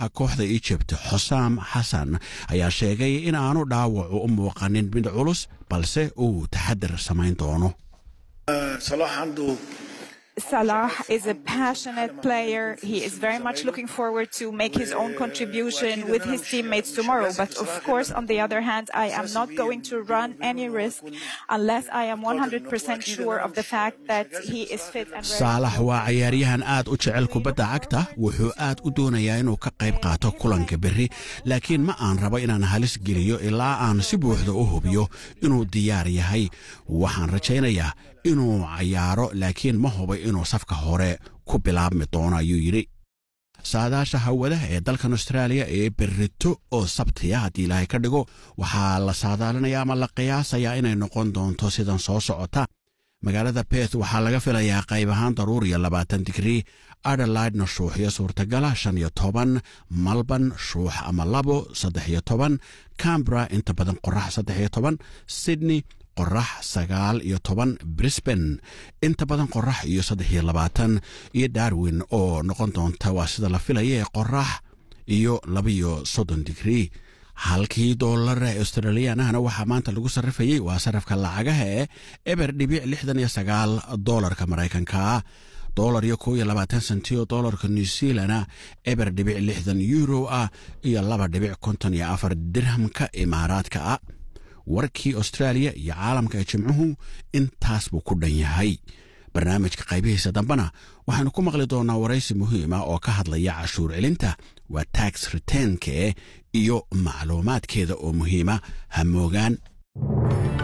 tababaraha kooxda egypt xusaam xasan ayaa sheegay in aanu dhaawacu u muuqanin mid culus balse uu taxadir samayn doono Salah is a passionate player. He is very much looking forward to make his own contribution with his teammates tomorrow. But of course, on the other hand, I am not going to run any risk unless I am 100% sure of the fact that he is fit and ready. saalax waa cayaaryahan aad u jecel kubadda cagta wuxuu aad u doonayaa inuu ka qayb qaato kulanka berri laakiin ma aan rabo inaan halis geliyo ilaa aan si buuxda u hubiyo inuu diyaar yahay waxaan rajaynayaa inuu cayaaro laakiin ma hubo inuu safka hore ku bilaabmi doono ayuu yidhi saadaasha hawadaha ee dalkan austraaliya ee berrito oo sabtiya haddii ilaahay ka dhigo waxaa la saadaalinayaa ama la qiyaasayaa inay noqon doonto sidan soo socota magaalada beth waxaa laga filayaa qayb ahaan daruuriya labaatan digrii adelaidna shuuxyo suurtagala shan iyo toban malban shuux ama labo saddex iyo toban cambra inta badan qorax saddex iyo toban sydney qorax sagaal iyo toban brisban inta badan qorax iyo saddex iyo labaatan iyo darwin oo noqon doonta waa sida la filaya ee qorax iyo labaiyo soddon digrii halkii doolara australiyaanahana waxaa maanta lagu sarrifayey waa sarafka lacagaha ee eber dhibic lixdan iyo sagaal doolarka maraykanka doolar iyo kow iyo labaatan senti oo doolarka new zealana eber dhibic lixdan euro ah iyo laba dhibic konton iyo afar dirhamka imaaraadka ah warkii austraaliya iyo caalamka ee jimcuhu intaas buu ku dhan yahay barnaamijka qaybihiisa dambena waxaanu ku maqli doonaa waraysi muhiima oo ka hadlaya cashuur celinta waa tax reteenke iyo macluumaadkeeda oo muhiima ha moogaan